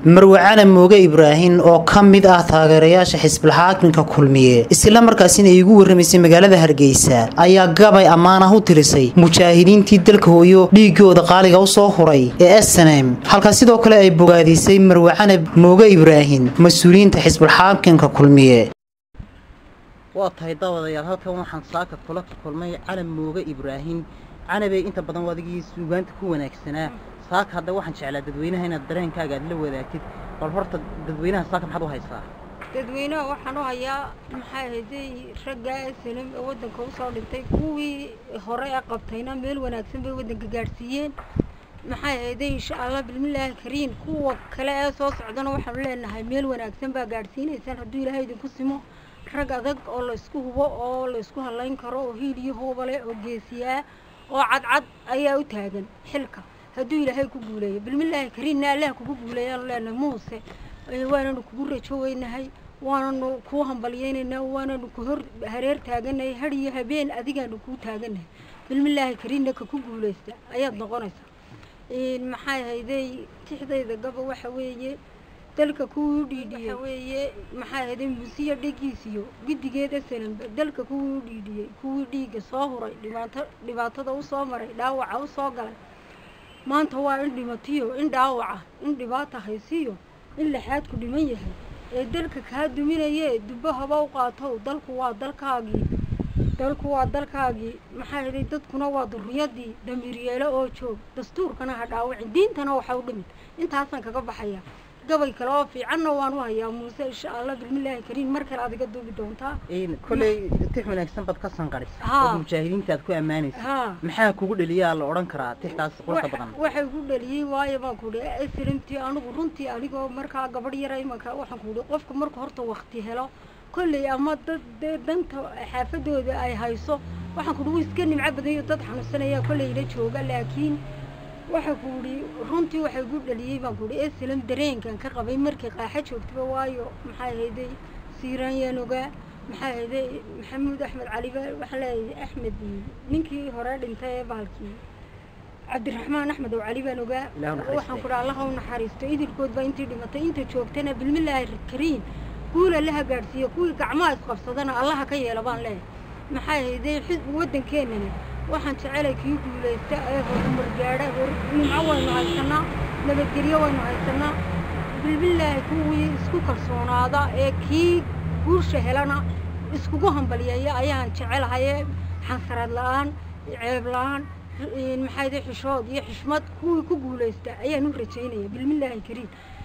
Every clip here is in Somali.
marwacane mooge ibraahin oo ka mid ah taageerayaasha xisbilxaakimka kulmiye isla markaasina iigu warramaysay magaalada hargeysa ayaa gabay ammaan ah u tirisay mujaahidiintii dalka hooyo dhiigooda qaaliga u soo huray ee snm halka sidoo kale ay bogaadisay marwacane mooge ibraahin mas-uuliyiinta xisbilxaakimka kulmiye waa tahay daawadayaal halkan waxaan saaka kula kulmay calan mooge ibraahin canabey inta badan adigii suugaanta ku wanaagsanaa saaka hadda waxaan jeclaa dadweynaha inaad dareenkaaga aad la wadaagtid bal horta dadweynaha saaka maxaad u haysaa dadweynaha waxaan u hayaa maxay ahayday raggaa salim ee waddanka usoo dhintay kuwii hore ee qabtayna meel wanaagsan bay waddanka gaadhsiiyeen maxay ahayday insha allah bismillaahi kariin kuwa kale ee soo socdana waxaanu leenahay meel wanaagsan baa gaadhsiinaysaan hadduu ilaahay idinku simo rag adag oo laysku hubo oo laysku hallayn karo oo hiil iyo hoobale oo geesiyaa oo cadcad ayaa u taagan xilka hadduu ilaahay ku guuleeyo bilmillaahi kariinna allah kugu guuleeyaanu leenahay muuse waananu kugu rajoweynahay waananu kuu hambalyeynaynaa waananu ku hor hareer taaganahay har iyo habeen adigaanu kuu taaganahay bilmillaahi kariinna ka ku guuleysta ayaad noqonaysaa maxay hayday tixdayda gaba waxa weeye dalka kuwii u dhiidhiyey weeye maxay hayday musiya dhigiisiyo guddigeeda salanba dalka kuwii u dhiidhiyey kuwii dhiigga soo huray dhibaato dhibaatada u soo maray dhaawaca u soo galay maanta waa in dhimatiyo in dhaawaca in dhibaata haysiyo in laxaadku dhiman yahay ee dalka kaa duminayee dubbo haba u qaatow dalku waa dalkaagii dalku waa dalkaagii maxaa yidhay dadkuna waa durriyadii damiiryeelo oo joog dastuurkana ha dhaawacin diintana waxa u dhimid intaasaan kaga baxayaa gabay kale oo fiicanna waan u hayaa muuse insha allah bismillaahi kariim mar kale aad iga duubi doontaa koley tix wanaagsan baad ka sanqarisa Haa. oo mujaahidiinta aad ku ammaanaysa haa maxaa kugu dheliyaa la odhan karaa tixtaas quruxda Wax- badan waxay ku dhaliyey waayo baan ku idhi slimtii anigu runtii anigoo markaa gabadh yara imanka waxaan ku idhi qofka marka horta wakti helo kolley ama dad dee danta xaafadooda ay hayso waxaan ku idhi wuu iska nimco badayo dad xanuunsanaya kolley ila jooga laakiin waxaa ku idhi runtii waxay ku dhaliyey baan ku idhi slim dareenkan ka qabay markii qaaxa joogtaba waayo maxay hayday siiraan yaan ogaa maxay hayday maxamuud axmed cali ba waxaan leeyahay axmed ninkii hore dhintay ee bahalkii cabdiraxmaan axmed oo cali baan ogaa Ilaahu naxariisto. waxaan ku dhaha allaha u naxariisto idilkood baa intii dhimatay inta joogtana bilmillaahi kariim guul allaha gaadhsiiyo kuwii gacmaha isqabsadana allaha ka yeela baan leeyahay maxay hayday xisbi waddankeenana waxaan jecelay kii guulaysta ee horumar gaadha hor nimco waynu haysanaa nabadgelyo waynu haysanaa bilbillaahi kuwii isku kalsoonaada ee kii guusha helana iskugu hambalyeeya ayaan jecelahaye xansarad la-aan ceeb la-aan maxay day xishood iyo xishmad kuwii ku guulaysta ayaan u rajaynaya bilmillaahi kariim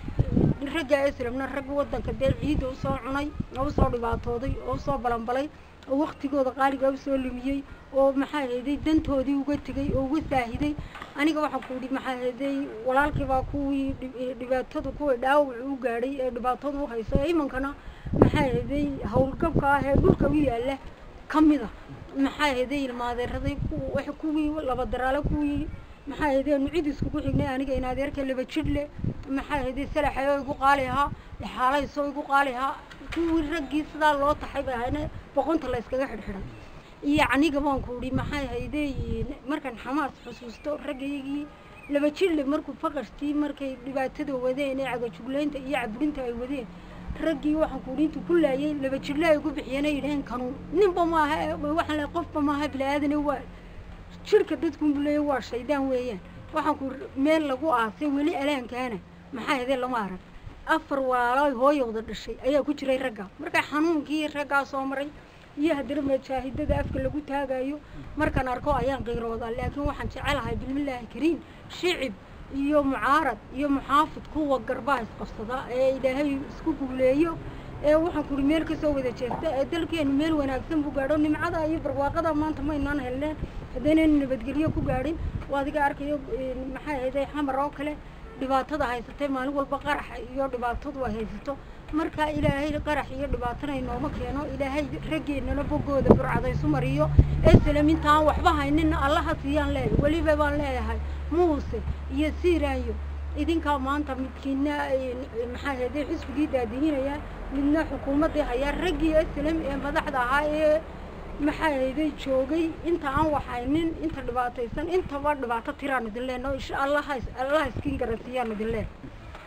ragga islamna rag waddanka dee ciidda usoo cunay oo usoo dhibaatooday oo usoo balanbalay oo waktigooda qaaliga usoo lumiyey oo maxaa hayday dantoodii uga tegay oo uga saahiday aniga waxaan ku idhi maxaa hayday walaalkii baa kuwii dhib- ee dhibaatada kuwii dhaawac u gaadhay ee dhibaatada u hayso ee imankana maxaa hayday howlgabka ah ee dhulka u yaalla ka mid a maxaa hayday ilmaadeeraday ku- wax kuwii laba daraale kuwii maxaa hayday aanu cid iskugu xignay aniga in adeerka laba jidhle maxaa hayday salaxay oo igu qaali ahaa xaalayso igu qaali ahaa kuwii raggii sidaa loo taxay bay ahayna boqonta la yskaga xidhxidhay iyo aniga baan ku idhi maxay hayday markaan xamaas xusuusto raggaygii laba jidhle markuu faqashtii markay dhibaatada wadeen ee cagajugleynta iyo caburinta ay wadeen raggii waxaan ku idhi intuu ku laayay laba jidhle ay ku bixiyeen ay yidhaheen kanuun ninba maaha ee waxaan leeyahay qofba maaha bilaaadane waa jirka dadkunbu leeya waa shaydaan weeyaan waxaan ku meel lagu aasay weli alaankaana maxaa hedee lama arag afar walaalo hooyowda dhashay ayaa ku jiray ragga marka xanuunkii raggaa soo maray iyo haddana majaahidada afka lagu taagayo markaan arko ayaan qiiroodaa laakiin waxaan jecelahay bilmillaahi kariim shicib iyo mucaarad iyo muxaafid kuwa garbaha isqabsada ee ilaahay isku guuleeyo ee waxaan ku ihi meel kasoo wada jeesta ee dalkeenu meel wanaagsan buu gaadho nimcada iyo barwaaqada maanta maynaan helneen haddaynaynu nabadgelyo ku gaadhin waa adiga arkayo een, maxay ahayday xamar oo kale dhibaatada haysatay maalin walba qarax iyo dhibaatadu ay haysato marka ilaahay qarax iyo dhibaatana inooma keeno ilaahay raggeennana boggooda burcadaysu mariyo esalam intaan waxba hayninna allaha siiyaan leeyahay weliba baan leeyahay muuse iyo siiraayo idinkaa maanta midkiina een, maxaa ahayday xisbigii daadihinaya midna xukuumaddii hayaa raggii esalam ee madaxda ahaa ee maxaa hayday joogay inta aan waxaynin inta dhibaataysan intaba dhibaato tiraan idin leenaho insha allah allah iskiin garansiiyaan idin leen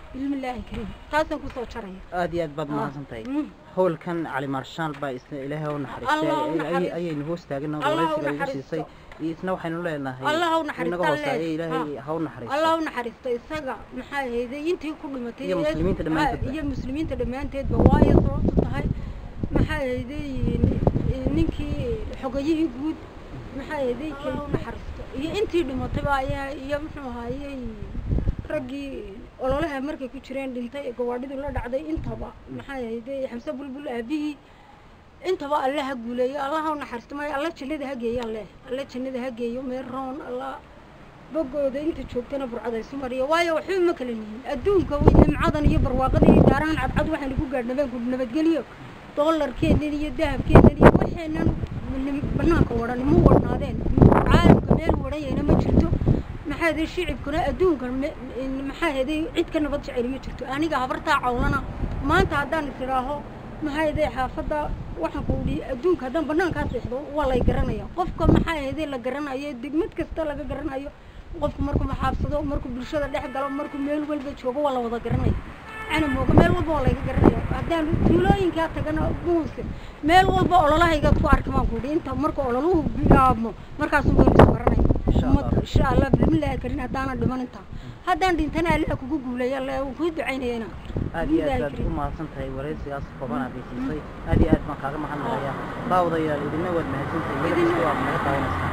bismillaahi kariim taasaan kusoo jaraya aad iyo aad baad mahadsan tahay Mm. howlkan cali maarshaal baa isna ilaahay u Allah u naxariistay naxariisto. ayaynu hoos taagana Allah u waraysiga igu naxariisto. siisay iyo isna waxaynu leenahay Allah u naxariisto, inaga hooseeya Allah. ilaahay Ha. ha u naxariisto allah u naxariisto isaga maxaa ahayday intii ku dhimatay Iyo ee- muslimiinta dhammaanteedba. ha, iyo muslimiinta dhammaanteedba waayo sababtu tahay maxaa ahayday ni- ninkii xogayihii guud maxaa ahayday kay u naxariisto iyo intii dhimatayba ayaa iyo muxuu ahaayey raggii ololaha markay ku jireen dhintay ee gawaadhidu la dhacday intaba maxaa ahayday xamse bulbul aabihii intaba alle ha guuleeyo allah ha u naxariisto maayo alla jannada ha geeyo alle alle jannada ha geeyo meel roon alla bogooda inta joogtana burcadaysu mariyo waayo waxba ma kala nihin adduunka wey nimcadan iyo barwaaqadan iyo gaarahan cadcad waxaynu ku gaadhnabeen ku nabadgelyo doolarkeennan iyo dahabkeennan iyo waxeennan nim- banaanka wadhan ma wadhnaadeen caalamka meel wadhanyayna ma jirto maxaa yeday shicibkuna adduunka me- in- maxaa yeday cid ka nabad jecel ma jirto aniga habartaa cawlana maanta haddaan is idhaaho maxaa yeday xaafadda waxaan ku idhi adduunka haddaan banaankaa seexdo waa lay garanaya qofka maxaa yeday la garanayo degmad kasta laga garanayo qofku markuu maxaabsado markuu bulshada dhex galo markuu meel walba joogo waa la wada garanaya canamooga meel walba waa layga garanaya haddaan tuulooyinkaa tagana buuska meel walba ololahaygaad ku arki baan ku idhi inta marka ololuhu bilaabmo markaasu waynu is baranaya Insha Allah. ummadda insha allah bismillaahi karin haddaanan dhiman intaa haddaan dhintana alla kugu guuleeya alle wuu kuu ducaynayana aad iyo aad baad u mahadsan tahay waraysigaas kooban aad isiisay aad iyo aad baan kaaga mahadnaqayaa daawadayaal idina waad mahadsantahay Idina- waa naga daawanaysaa